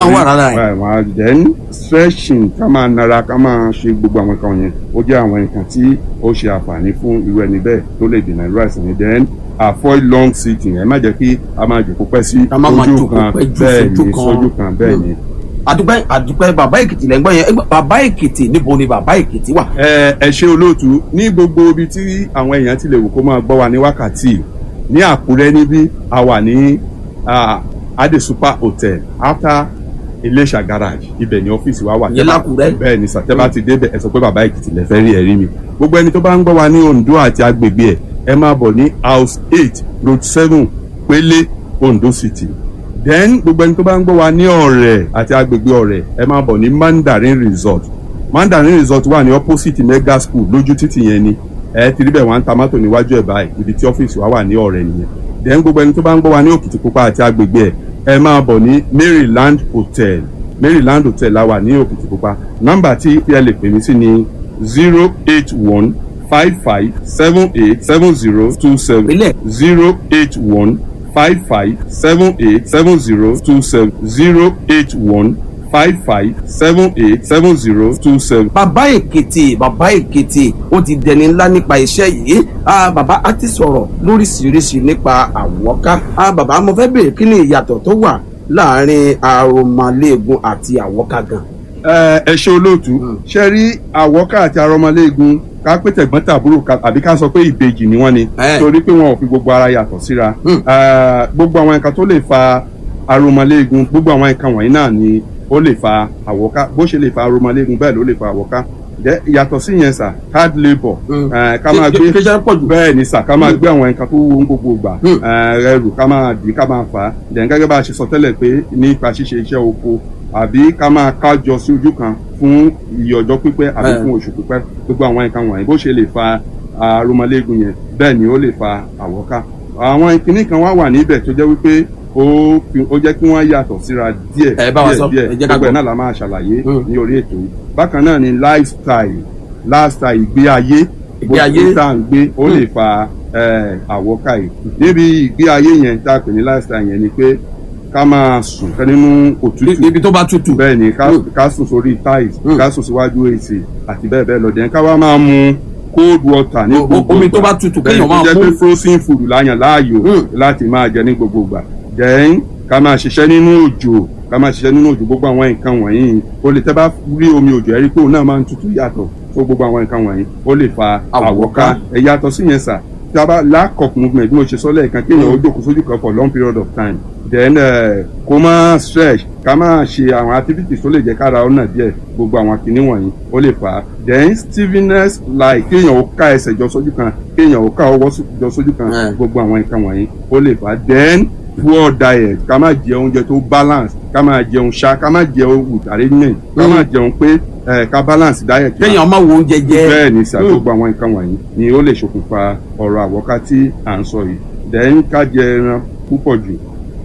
Wọ́n wà lára ẹ̀. ẹ̀ wọ́n á then stretching ká máa nara ká máa ṣe gbogbo àwọn nǹkan yẹn ó jẹ́ àwọn nǹkan tí ó ṣe àǹfààní fún irú ẹni bẹ́ẹ̀ tó lè dènà irú àìsàn yẹn then avoid long sitting ẹ má jẹ́ kí a máa jòkó pẹ́ sí Ká má máa ojú jókòó kan pẹ́ jù bẹ́ẹ̀ sójú ni kan. sójú kan bẹ́ẹ̀ ni. àdúpẹ́ àdúpẹ́ bàbá èkìtì lẹ́gbọ́n yẹn Ẹgbẹ́- bàbá èkìtì níbo ni bàbá èkìtì wà. ẹ ẹ ṣe olóòtú ní gbogbo ibi tí àwọn èèyàn ti lè wò kó máa gbọ́ wa ní wákàtí ní àkúrẹ́ níbí a wà ní ah, ade super hotel after iléṣà garage ibẹ̀ ní ọ́fíìsì wa wà. Ìyẹn l'Ákúrẹ́? bẹ́ẹ̀ ni sàtẹ́bà ti débẹ̀ ẹ sọ pé bàbá èkìtì lẹ fẹ́ rí ẹ̀rí mi gbogbo ẹni tó bá ń gbọ́ wa ní ondo àti agbègbè ẹ̀ ẹ máa bọ̀ ní house eight road seven pélé ondo city then gbogbo ẹni tó bá ń gbọ́ wa ní ọ̀rẹ́ àti agbègbè ọ̀rẹ́ ẹ máa bọ̀ ní mandarin resort mandarin resort wà ní opposite mega school lójú títì yẹn ni ẹ ti rí bẹ́ẹ̀ wọ́n ń ta mọ́tò níwájú ẹ̀ báyìí ibi tí ọ́fíìsì wa wà ní ọ̀rẹ́ nìyẹn then gbogbo ẹni tó bá ń gbọ́ wa ní òkìtìpupa àti agbègbè ẹ̀ ẹ máa bọ̀ ní maryland hotel maryland hotel la wà ní òkìtìpupa nọ́mbà tí ẹ lè pè mí sí ni zero eight one five five seven eight seven zero two seven Ilé. zero eight one five five seven eight seven zero two seven zero eight one five five seven eight seven zero two seven. bàbá èkìtì bàbá èkìtì ó ti dẹni ńlá nípa iṣẹ́ yìí Ah, bàbá á ti sọ̀rọ̀ lóríṣiríṣi nípa àwọ̀ká Ah, bàbá mo fẹ́ bèèrè kí ni ìyàtọ̀ tó wà láàrin aromaléegun àti àwọ̀ká gan. ẹ ẹ ṣe olóòtú ṣe rí àwọ́ká àti arọmọléegun ká pé tẹ̀gbọ́n tàbúrò ká- àbí ká sọ pé ìbejì ni wọ́n ni Ẹ. torí pé wọn ò fi gbogbo ara yàtọ̀ síra Hmm. Eh, gbogbo àwọn nǹkan tó lè fa arọmọléegun gbogbo àwọn nǹkan wọ̀nyí náà ni ó lè fa àwọ́ká bó ṣe lè fa arọmọléegun bẹ́ẹ̀ ló lè fa àwọ́ká Jẹ́- yàtọ̀ sí yẹn sà hard labour Hmm. eh, ká máa Kí- gbé kí iṣẹ́ pọ̀ jù. bẹ́ẹ̀ ni sà ká máa gbé àwọn nǹkan tó wúwo ń gbogbo gbà Hmm. ẹrù ká máa dì í ká máa fà á dẹ̀n gẹ́gẹ́ bá a ṣe sọ tẹ́lẹ̀ pé nípa ṣíṣe iṣẹ́ oko àbí ká máa kájọ sí ojú kan fún iye ọjọ́ pípẹ́ àbí Eh. fún oṣù pípẹ́ gbogbo àwọn nǹkan wọ̀nyí bó ṣe lè fa arúmọléegun yẹn bẹ́ẹ̀ ni ó lè fa àwọ́ká àwọn ìkíní kan wá wà níbẹ̀ tó jẹ́ wípé ó fi- ó jẹ́ kí wọ́n yàtọ̀ síra díẹ̀ Ẹ bá wa sọ, díẹ̀ ẹ jẹ́ díẹ̀ ká gbogbo ẹ̀ gbọ́. náà la máa ṣàlàyé Hmm. ní orí ètò yìí bákan náà ni lifestyle lifestyle ìgbé ayé Ìgbé ayé. bó tá à ń gbé ó lè fa eh, àwọ́ká yìí níbi ìgbé ayé yẹn tá a pè ní lifestyle yẹn ni pé ká máa sùn ká nínú òtútù ibi tó bá tutù. bẹ́ẹ̀ ni ká Mm. ká sùn sórí tiles Mm. ká sùn síwájú èsì àti bẹ́ẹ̀ bẹ́ẹ̀ lọ dẹ̀ ká wá máa mu cold water ní O- o- gbogbo omi ìgbà. tó bá tutù Bẹ́ẹ̀ kéèyàn tó máa jẹ́ mú. pé frozen food láyàn láàyò Mm. láti máa jẹ ní gbogbo ìgbà then ká máa ṣiṣẹ́ nínú òjò ká máa ṣiṣẹ́ nínú òjò gbogbo àwọn nǹkan wọ̀nyí o lè tẹ́ bá rí omi òjò ẹ rí pé òun náà máa ń tutù yàtọ̀ fún gbogbo àwọn nǹkan wọ̀nyí ó lè fa Àwọ̀ká. àwọ̀ká ẹ yàtọ̀ sí yẹn sà tí a bá lack of movement bí mo ṣe sọ lẹ́ẹ̀kan kéèyàn ó jókòó sójú kan for long period of time then uh, kó má stretch ká má ṣe àwọn activities tó lè jẹ́ kára ọ̀nà díẹ̀ gbogbo àwọn kinní wọ̀nyí ó lè fà á then stiffness like kéèyàn ó ká ẹsẹ̀ jọ sójú kan kéèyàn ó ká ọwọ́ sí- jọ sójú kan Eh. gbogbo àwọn nǹkan wọ̀nyí ó lè fà á then poor diet ká má jẹ oúnjẹ tó balance ká má jẹun ṣá ká má jẹun with arrangement ká má jẹun pé eh, ká balance diet wa kéèyàn máa wo oúnjẹ jẹ. bẹ́ẹ̀ ni sà Mm. gbogbo àwọn nǹkan wọ̀nyí ni ó lè ṣokùnfà ọ̀rọ̀ àwọ̀ká tí à ń sọ yìí then ká jẹ ẹran púpọ̀ jù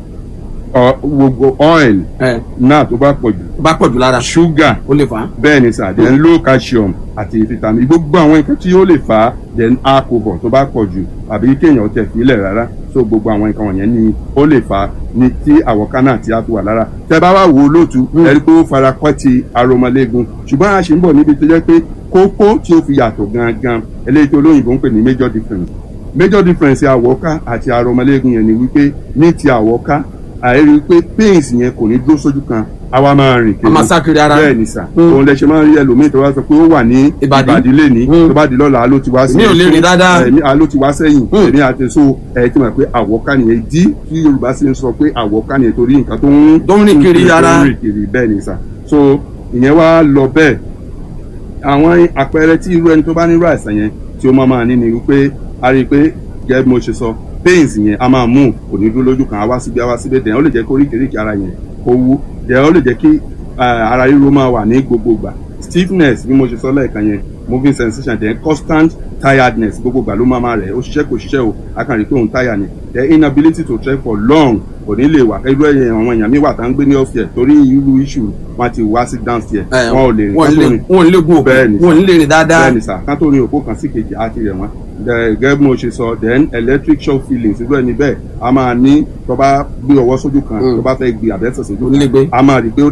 ọ- gbogbo oil ẹ náà tó bá pọ̀ jù tó bá pọ̀ jù lára sugar ó lè fà á. bẹ́ẹ̀ ni sà then low calcium àti vitamin gbogbo àwọn nǹkan tí ó lè fà á then alcohol tó bá pọ̀ jù àbí kéèyàn tẹ̀ fílẹ̀ rárá so gbogbo àwọn nǹkan wọ̀nyẹn ni ó lè fà á ní tí àwọ̀ká náà ti á fi wà lára tẹ bá wá wo lóòtú ẹ rí pé ó fara kọ́ ti aromọléegun ṣùgbọ́n a ṣì ń bọ̀ níbi tó jẹ́ pé kókó tí ó fi yàtọ̀ gangan eléyìí tí olóyìnbó ń pè ní major difference major difference àwọ̀ká àti aromọléegun yẹn ni wípé ní ti àwọ̀ká àìrí pé pains yẹn kò ní dúró sójú kan àwa máa rìn a máa sá kiri ara. bẹ́ẹ̀ ni sà Mm. òun lẹ ṣe máa ń rí ẹlòmíì tó bá sọ pé ó wà ní Ìbàdí. ìbàdí lẹ́ni Mm. tó bá di lọ́la ló ti wá sí Mi ò lè rìn dáadáa. ẹ̀mí ló ti wá sẹ́yìn Mm. èmi àti so ẹ̀ tí mo pé àwọ̀ká nìyẹn dí tí Yorùbá sì ń sọ pé àwọ̀ká nìyẹn torí nǹkan tó ń Tó ń rìn kiri ara. tó ń rìn kiri bẹ́ẹ̀ ni sà so ìyẹn wá lọ bẹ́ẹ̀ àwọn àpẹẹrẹ tí irú ẹni tó bá nírú àìsàn yẹn tí ó máa máa ní ni wípé a rí i pé gẹ́gẹ́ bí mo ṣe sọ pains yẹn a máa mú kò ní dúró lójú kan a wá síbi a wá síbi dẹ̀ ó lè jẹ́ kó oríkèéríkèé ara yẹn kó wú dẹ̀ ó lè jẹ́ kí eh, ara ríro máa wà ní gbogbo ìgbà stiffness bí mo ṣe sọ lẹ́ẹ̀kan yẹn moving sensation then constant tiredness gbogbo ìgbà ló máa máa rẹ̀ ó ṣiṣẹ́ kò ṣiṣẹ́ o a kàn rí i pé òun tire ni the inability to trek for long kò ní lè wà irú ẹ̀yẹ àwọn èèyàn mi wà tá ń gbé ní upstairs torí irú issue wọn ti wá sí downstairs ẹ wọn ò lè rìn wọn kán tó lè rìn wọn lè gun òkú Bẹ́ẹ̀ ni wọn lè rìn dáadáa. bẹ́ẹ̀ni sà kán tó rin òpó kan sí kejì á ti rẹ̀ wọ́n Dẹ̀, gẹ́gẹ́ bí mo ṣe sọ then electric shock feelings irú ẹni bẹ́ẹ̀ a máa ní tó bá gbé ọwọ́ sójú kan Mm. tó bá fẹ́ gbé àbẹ́sẹ̀ sójú Ó lè gbé. kan a máa rí i pé ó